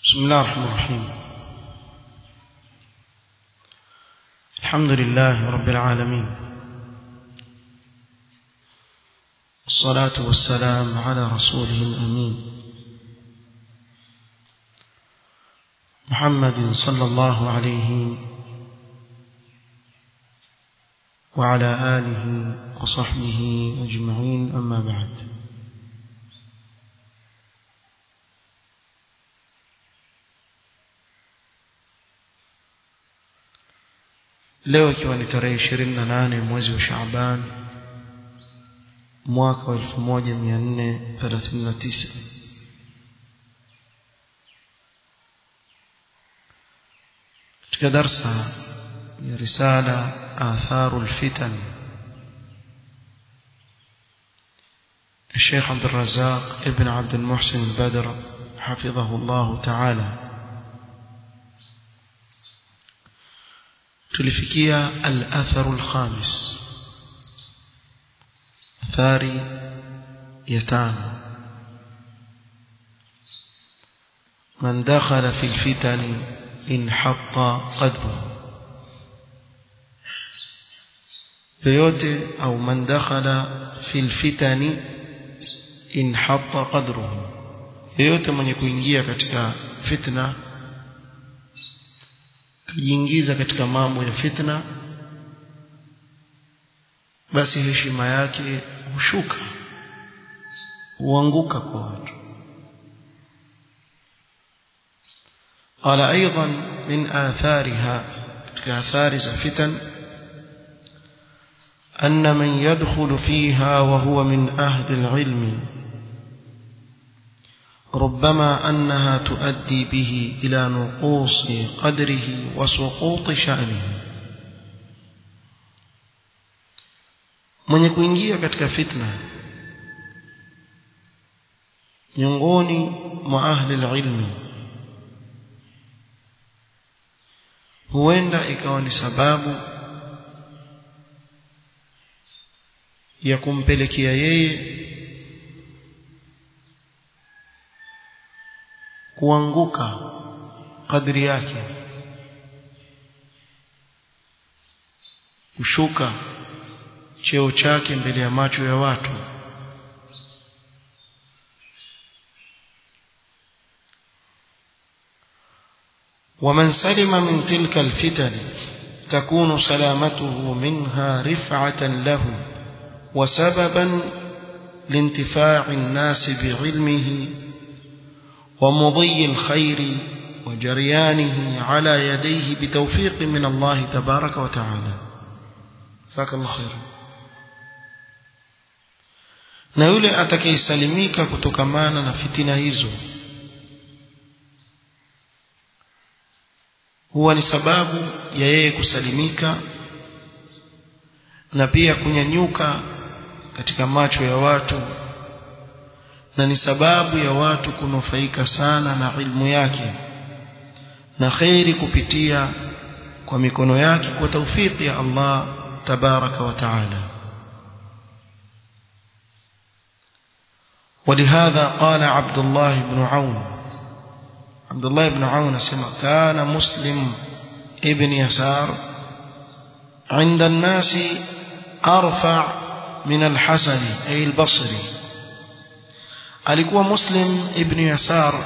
بسم الله الرحمن الرحيم الحمد لله رب العالمين الصلاة والسلام على رسوله الأمين محمد صلى الله عليه وعلى آله وصحبه أجمعين أما بعد leo ikiwa ni tarehe ishirini na nane mwezi wa Shaaban mwaka wa elfu moja mia nne thelathini na tisa katika darsa ya risala atharu lfitan الشيخ عبد الرزاق ابن عبد المحسن البدر حفظه الله تعالى tulifikia al-atharu al-khamis athari ya tano man dakhala fi al-fitan inhatta qadru yoyote au man dakhala fi al-fitan inhatta qadruhu yoyote mwenye kuingia katika fitna kujiingiza katika mambo ya fitna basi heshima yake hushuka huanguka kwa watu قال أيضا من آثارها كآثار الفتن أن من يدخل فيها وهو من أهل العلم ربما أنها تؤدي به إلى نقوص قدره وسقوط شأنه mwenye kuingia katika fitna miongoni mwa ahli ilmi huenda ikawa ni sababu ya kumpelekea yeye kuanguka kadri yake kushuka cheo chake mbele ya macho ya watu ومن سلم من تلك الفتن تكون سلامته منها رفعة له وسببا لانتفاع الناس بعلمه ومضي الخير وجريانه على يديه بتوفيق من الله تبارك وتعالى جزاك الله خير na yule atakayesalimika kutokamana na fitina hizo huwa ni sababu ya yeye kusalimika na pia kunyanyuka katika macho ya watu na ni sababu ya watu kunufaika sana na ilmu yake na khairi kupitia kwa mikono yake kwa taufiki ya Allah tabaraka wa taala ولهذا قال عبد الله بن عون عبد الله بن عون سمع كان مسلم ابن يسار عند الناس أرفع من الحسن أي البصري alikuwa muslim ibn yasar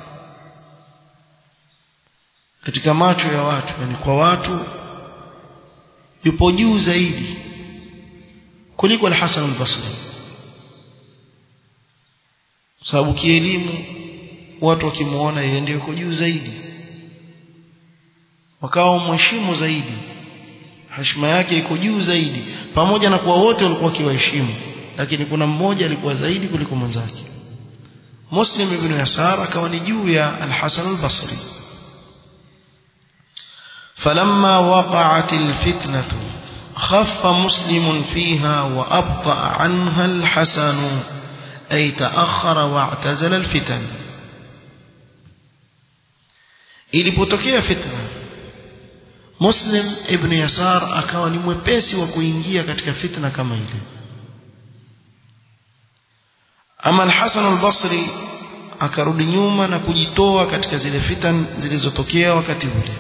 katika macho ya watu yani kwa watu yupo juu zaidi kuliko al-Hasan al-Basri sababu kielimu watu wakimuona yeye ndio yuko juu zaidi wakawa mheshimu zaidi heshima yake iko juu zaidi pamoja na kuwa wote walikuwa kiwaheshimu lakini kuna mmoja alikuwa zaidi kuliko mwenzake مسلم بن يسار كون جويا الحسن البصري فلما وقعت الفتنة خف مسلم فيها وأبطأ عنها الحسن أي تأخر واعتزل الفتن ilipotokea fitna muslim ibn yasar akawa ni mwepesi wa kuingia katika fitna kama ile ama al-Hasan al-Basri akarudi nyuma na kujitoa katika zile fitan zilizotokea wakati ule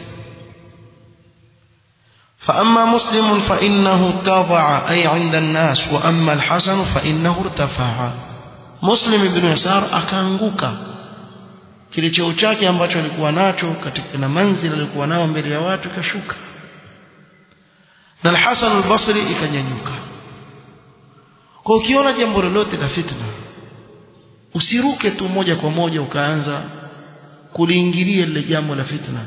فأما مسلم فإنه اتضع أي عند الناس وأما الحسن فإنه ارتفع مسلم بن يسار akaanguka kile cheo chake ambacho alikuwa nacho katika na manzila alikuwa nao mbele ya watu ikashuka na al-Hasan al-Basri ikanyanyuka kwa ukiona jambo lolote la fitna usiruke tu moja kwa moja ukaanza kuliingilia lile jambo la fitna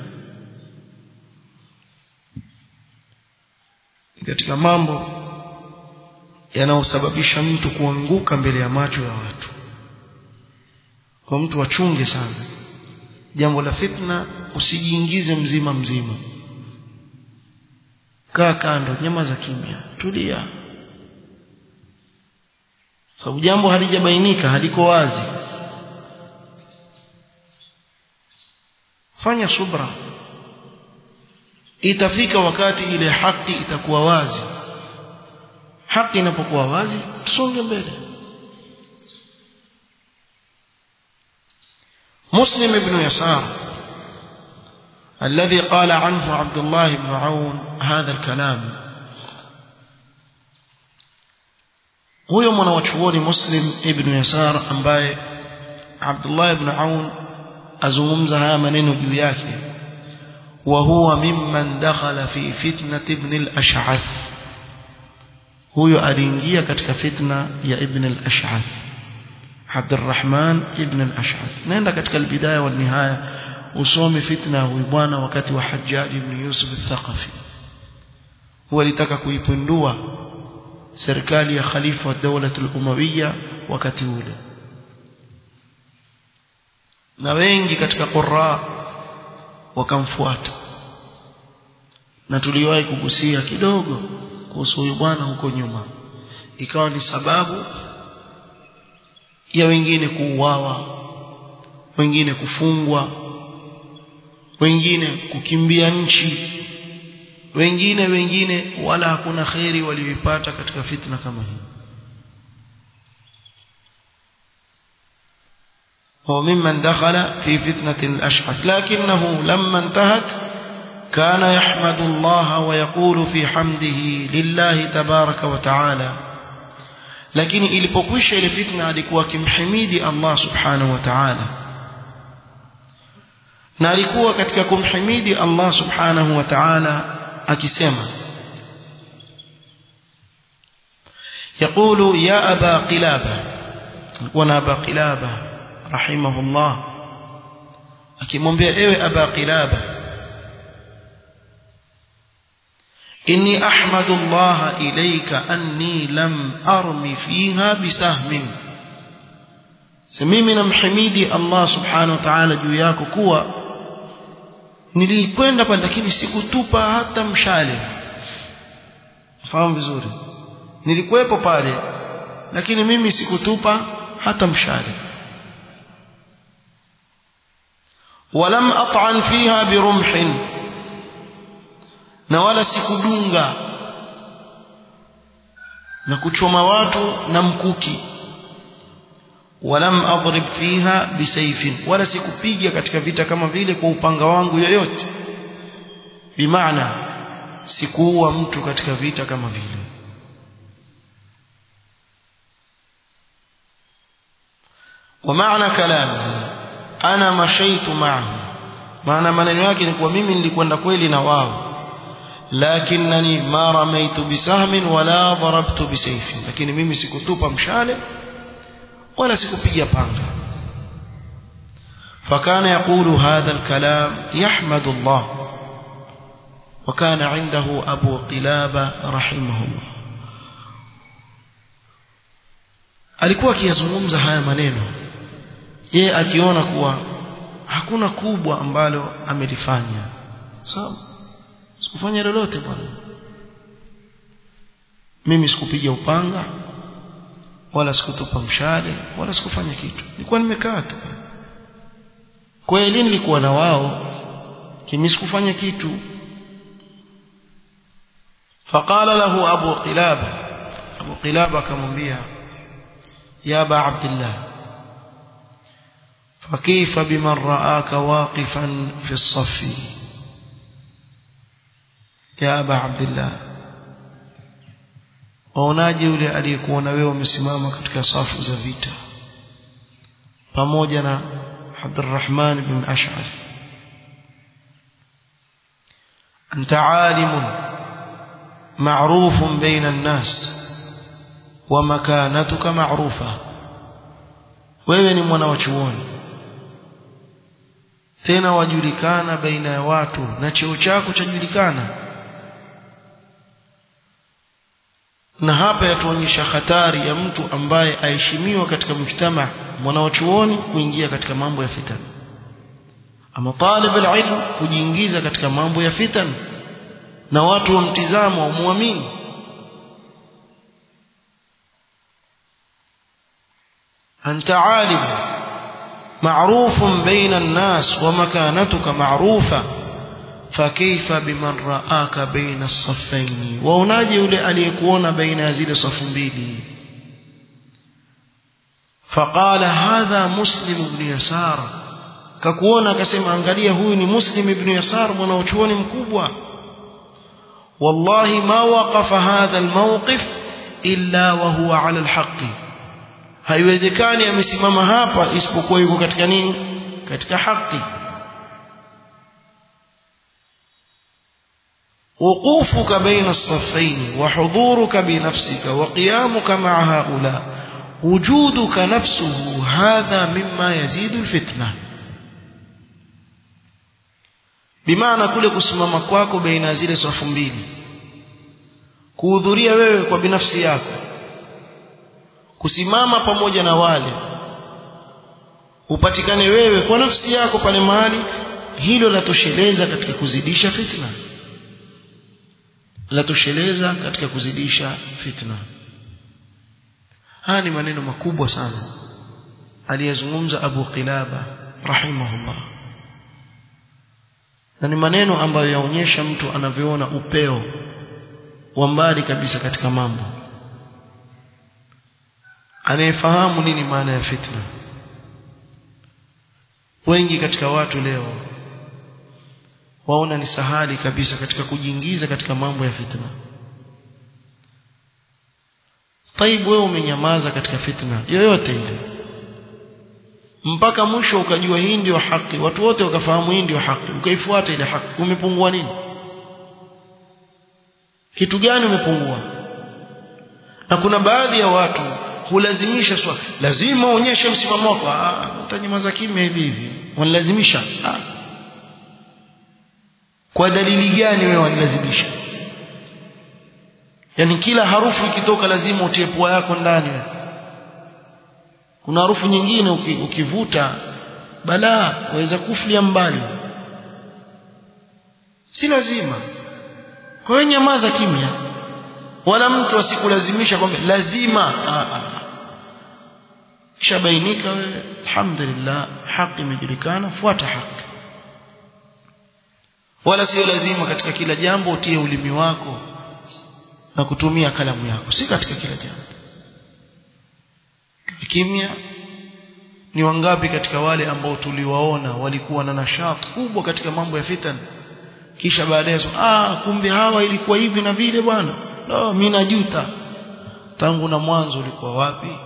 katika mambo yanayosababisha mtu kuanguka mbele ya macho ya watu kwa mtu wachunge sana jambo la fitna usijiingize mzima mzima kaa kando nyama za kimya tulia sababu jambo halijabainika haliko wazi fanya subra itafika wakati ile haki itakuwa wazi haki inapokuwa wazi tusonge mbele مسلم بن يسار الذي قال عنه عبد الله بن عون هذا الكلام huyo mwanawachuoni muslim ibn yasar ambaye abdullah ibn aun azungumza haya maneno juu yake wa huwa mimman dakhala fi fitnati ibn al-ash'ath huyo aliingia katika fitna ya ibn al-ash'ath abdurrahman ibn al-ash'ath nenda katika albidaya wa nihaya usome fitna huyu bwana wakati wa hajjaj ibn yusuf al-thaqafi huwa alitaka kuipindua serikali ya khalifa wa dawla al-umawiyya wakati ule na wengi katika qurra wakamfuata na tuliwahi kugusia kidogo kuhusu huyu bwana huko nyuma ikawa ni sababu ya wengine kuuawa wengine kufungwa wengine kukimbia nchi wengine wengine wala hakuna kheri walioipata katika fitna kama hii هو ممن دخل في فتنة الأشعث لكنه لما انتهت كان يحمد الله ويقول في حمده لله تبارك وتعالى lakini ilipokwisha ile fitna alikuwa akimhimidi Allah subhanahu wa ta'ala na alikuwa katika kumhimidi Allah subhanahu wa ta'ala akisema يقول يا أبا قلابة وانا أبا قلابة رحمه الله akimwambia ewe aba qilaba inni ahmadu Allah ilayka anni lam armi fiha bisahmin mimi namhimidi Allah subhanahu wa ta'ala juu yako kuwa nilikwenda pale lakini sikutupa hata mshale fahamu vizuri nilikuwepo pale lakini mimi sikutupa hata mshale ولم أطعن فيها برمح na wala sikudunga na kuchoma watu na mkuki walam adrib fiha bisayfin wala sikupiga katika vita kama vile kwa upanga wangu yoyote bimaana sikuua mtu katika vita kama vile ومعنى كلامه ana mashaitu ma'ahu maana maneno yake ni kuwa mimi nilikwenda kweli na wao lakinnani ma ramaitu bisahmin wala darabtu bisayfin lakini mimi sikutupa mshale wala sikupiga panga فكان يقول هذا الكلام يحمد الله وكان عنده أبو قلابة رحمه الله alikuwa akiyazungumza haya maneno yeye akiona kuwa hakuna kubwa ambalo amelifanya sawa sikufanya lolote bwana mimi sikupiga upanga wala sikutupa mshale wala sikufanya kitu nilikuwa nimekaa tu kweli nilikuwa na wao kimi sikufanya kitu فقال له أبو قلابة أبو قلابة كمبيا يا أبا عبد الله فكيف بمن رآك واقفا في الصف يا أبا عبد الله waonaje yule aliyekuona wewe umesimama katika safu za vita pamoja na Abdurrahman bin Ash'ath anta alimun ma'rufun baina an-nas wa makanatuka ma'rufa wewe ni mwana wa chuoni tena wajulikana baina ya watu na cheo chako chajulikana na hapa yatuonyesha hatari ya mtu ambaye aheshimiwa katika mujtama mwanawachuoni kuingia katika mambo ya fitan ama talib alilm kujiingiza katika mambo ya fitan na watu wamtizamo wamwamini anta alim معروف بين الناس ومكانتك معروفة فكيف بمن رآك بين الصفين waonaje yule aliyekuona baina ya zile safu mbili فقال هذا مسلم بن يسار kakuona akasema angalia huyu ni muslim ibn yasar mwanachuoni mkubwa wallahi ma waqafa hadha almawqif illa wa huwa ala alhaqi haiwezekani amesimama hapa isipokuwa yuko katika nini katika haki وقوفك بين الصفين وحضورك بنفسك وقيامك مع هؤلاء وجودك نفسه هذا مما يزيد الفتنة بمعنى kule kusimama kwako baina zile safu mbili kuhudhuria wewe kwa binafsi yako kusimama pamoja na wale upatikane wewe kwa nafsi yako pale mahali hilo latosheleza katika kuzidisha fitna latosheleza katika kuzidisha fitna haya ni maneno makubwa sana aliyezungumza Abu Qilaba rahimahullah na ni maneno ambayo yaonyesha mtu anavyoona upeo wa mbali kabisa katika mambo anayefahamu nini maana ya fitna wengi katika watu leo waona ni sahali kabisa katika kujiingiza katika mambo ya fitna taibu wewe umenyamaza katika fitna yoyote ile mpaka mwisho ukajua hii ndio haki watu wote wakafahamu hii ndio haki ukaifuata ile haki umepungua nini kitu gani umepungua na kuna baadhi ya watu hulazimisha swali lazima uonyeshe msimamo wako ah utanyamaza kimya hivi hivi wanalazimisha ah kwa dalili gani wewe wanilazimisha yani kila harufu ikitoka lazima utie pua yako ndani kuna harufu nyingine ukivuta balaa waweza kuflia mbali si lazima kwa hiyo nyamaza kimya wala mtu asikulazimisha kwamba lazima kishabainika wewe alhamdulillah haki imejulikana fuata haki wala sio lazima katika kila jambo utie ulimi wako na kutumia kalamu yako si katika kila jambo kimya ni wangapi katika wale ambao tuliwaona walikuwa na nashat kubwa katika mambo ya fitan kisha baadaye ah kumbe hawa ilikuwa hivi na vile bwana no mimi najuta tangu na mwanzo ulikuwa wapi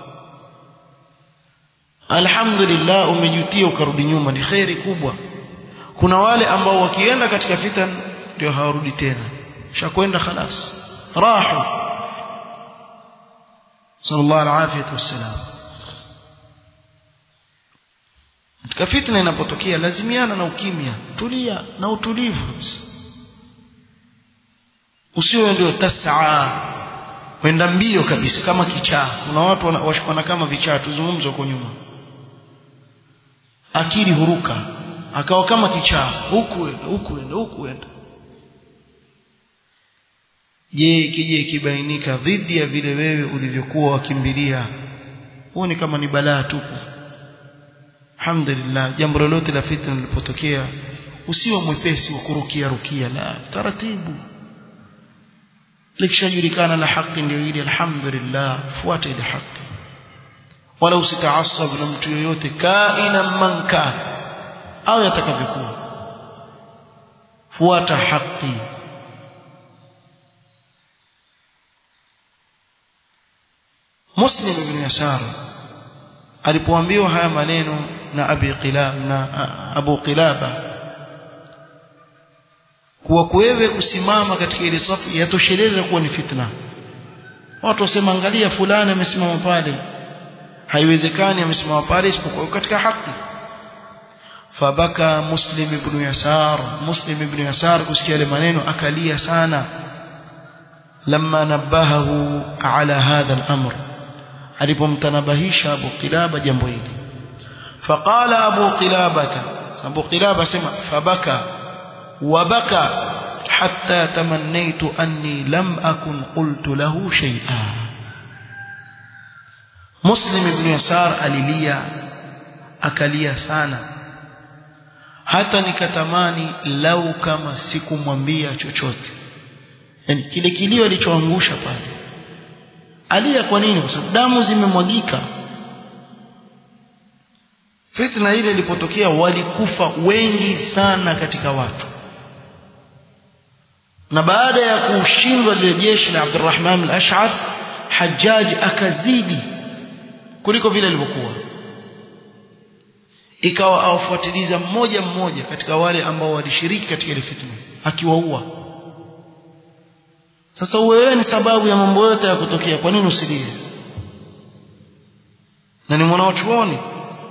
alhamdulillah umejutia ukarudi nyuma ni khairi kubwa kuna wale ambao wakienda katika fitan ndio hawarudi tena shakwenda khalas rahu sallallahu alaihi wasallam katika fitna inapotokea lazimiana na ukimya tulia na utulivu usiwe ndio tasaa wenda mbio kabisa kama kichaa kuna watu wana kama vichaa tuzungumze huko nyuma akili huruka akawa kama kichaa huku enda huku enda huku enda je kije kibainika dhidi ya vile wewe ulivyokuwa wakimbilia huoni kama ni balaa tupu alhamdulillah jambo lolote la fitna lilipotokea usiwe mwepesi wa kurukia rukia la taratibu likishajulikana la haki ndio ile alhamdulillah fuata ile haki wala usitaasab na mtu yoyote kaina man kana au yatakavyokuwa fuata haki Muslim ibn Yasar alipoambiwa haya maneno na Abi Qilab na Abu Qilaba kuwa wewe kusimama katika ile safu yatosheleza kuwa ni fitna watu wasema angalia fulani amesimama pale haiwezekani amesimama pale isipokuwa katika haki fabaka muslim ibn yasar muslim ibn yasar kusikia yale maneno akalia sana lamma nabahahu ala hadha al-amr alipomtanabahisha abu qilaba jambo hili faqala abu qilabata abu qilaba sema fabaka wabaka حتى تمنيت أني لم أكن قلت له شيئا مسلم بن يسار أليليا أكليا سانا hata nikatamani lau kama sikumwambia chochote yani kile kilio alichoangusha pale alia kwa nini kwa sababu damu zimemwagika fitna ile ilipotokea walikufa wengi sana katika watu na baada ya kushindwa lile jeshi la Abdurrahman al-Ash'ath Hajjaj akazidi kuliko vile ilivyokuwa ikawa awafuatiliza mmoja mmoja katika wale ambao walishiriki katika ile fitna akiwaua sasa wewe ni sababu ya mambo yote ya kutokea kwa nini usilie na ni mwanachuoni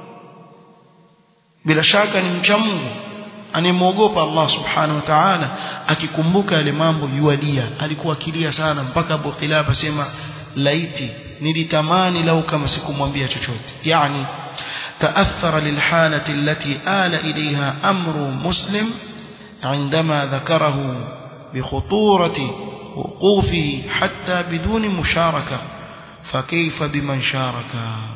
bila shaka ni mcha Mungu anemwogopa Allah subhanahu wa ta'ala akikumbuka yale mambo yualia alikuwa akilia sana mpaka Abu Qilaba sema laiti nilitamani lau kama sikumwambia chochote yani تأثر للحالة التي آل إليها أمر مسلم عندما ذكره بخطورة وقوفه حتى بدون مشاركة فكيف بمن شارك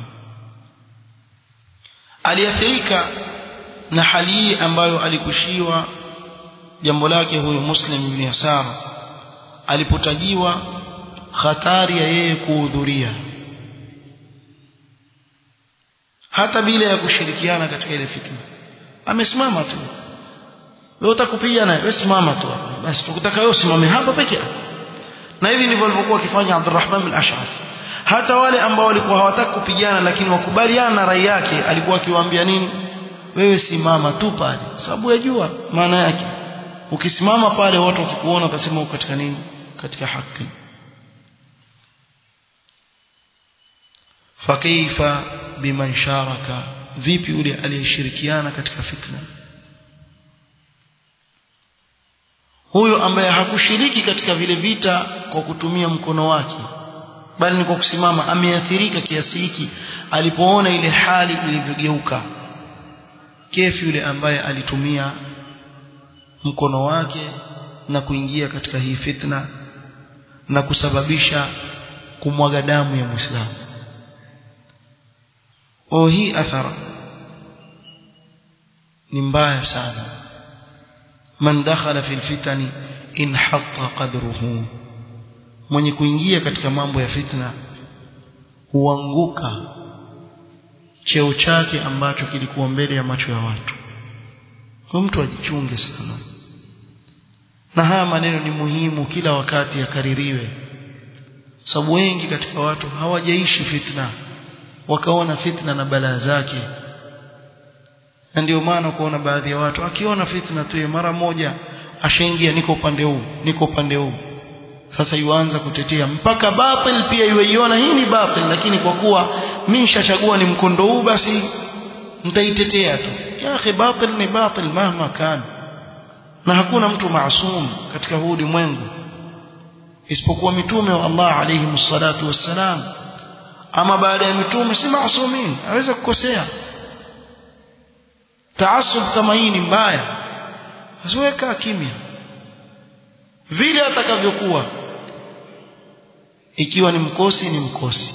aliathirika na hali hii ambayo alikushiwa jambo lake huyo Muslim ibn Yasar alipotajiwa hatari ya yeye kuhudhuria hata bila ya kushirikiana katika ile fitna amesimama tu wewe utakupiga naye wewe simama tu basi tukutaka wewe usimame hapa peke yako na hivi ndivyo alivyokuwa akifanya Abdurrahman al-Ash'ari hata wale ambao walikuwa hawataka kupigana lakini wakubaliana na rai yake alikuwa akiwaambia nini wewe simama tu pale sababu yajua maana yake ukisimama pale watu wakikuona watasema uko katika nini katika haki fakaifa biman sharaka vipi yule aliyeshirikiana katika fitna huyo ambaye hakushiriki katika vile vita kwa kutumia mkono wake bali ni kwa kusimama ameathirika kiasi hiki alipoona ile hali ilivyogeuka kefi yule ambaye alitumia mkono wake na kuingia katika hii fitna na kusababisha kumwaga damu ya Muislamu oh hii athara ni mbaya sana man dakhala fil fitani inhatta qadruhu mwenye kuingia katika mambo ya fitna huanguka cheo chake ambacho kilikuwa mbele ya macho ya watu kwa mtu ajichunge sana na haya maneno ni muhimu kila wakati yakaririwe sababu wengi katika watu hawajaishi fitna wakaona fitna na balaa zake na ndio maana kuona baadhi ya watu akiona fitna tu mara moja ashaingia niko upande huu niko upande huu sasa yuanza kutetea mpaka batil pia yuiona hii ni batil lakini kwa kuwa mimi nishachagua ni mkondo huu basi nitaitetea tu ya akhi batil ni batil mahma kan na hakuna mtu maasum katika huu ulimwengu isipokuwa mitume wa Allah alayhi msalatu wassalam ama baada ya mitume si maasumin aweza kukosea taasub kama hii ni mbaya asiweka kimya vile atakavyokuwa ikiwa ni mkosi ni mkosi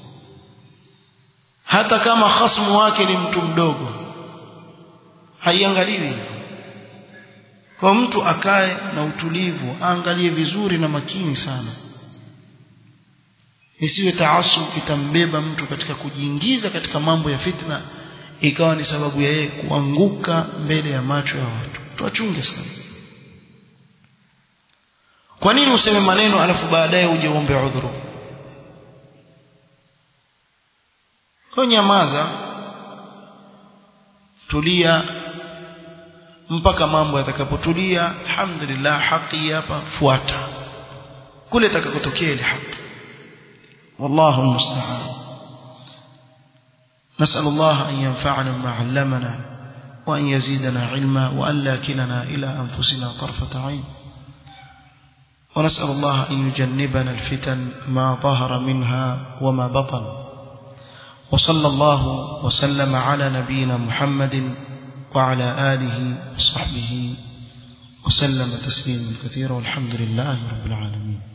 hata kama khasmu wake ni mtu mdogo haiangaliwi kwa mtu akae na utulivu aangalie vizuri na makini sana isiwe taasub itambeba mtu katika kujiingiza katika mambo ya fitna ikawa ni sababu ya yeye kuanguka mbele ya macho ya watu tuachunge sana kwa nini useme maneno alafu baadaye uje uombe udhuru kwa nyamaza tulia mpaka mambo yatakapotulia alhamdulillah haki hapa fuata kule itakakotokea ile haki والله المستعان نسأل الله أن ينفعنا بما علمنا وأن يزيدنا علما وأن لا كلنا إلى أنفسنا طرفة عين ونسأل الله أن يجنبنا الفتن ما ظهر منها وما بطن وصلى الله وسلم على نبينا محمد وعلى آله وصحبه وسلم تسليما كثيرا والحمد لله رب العالمين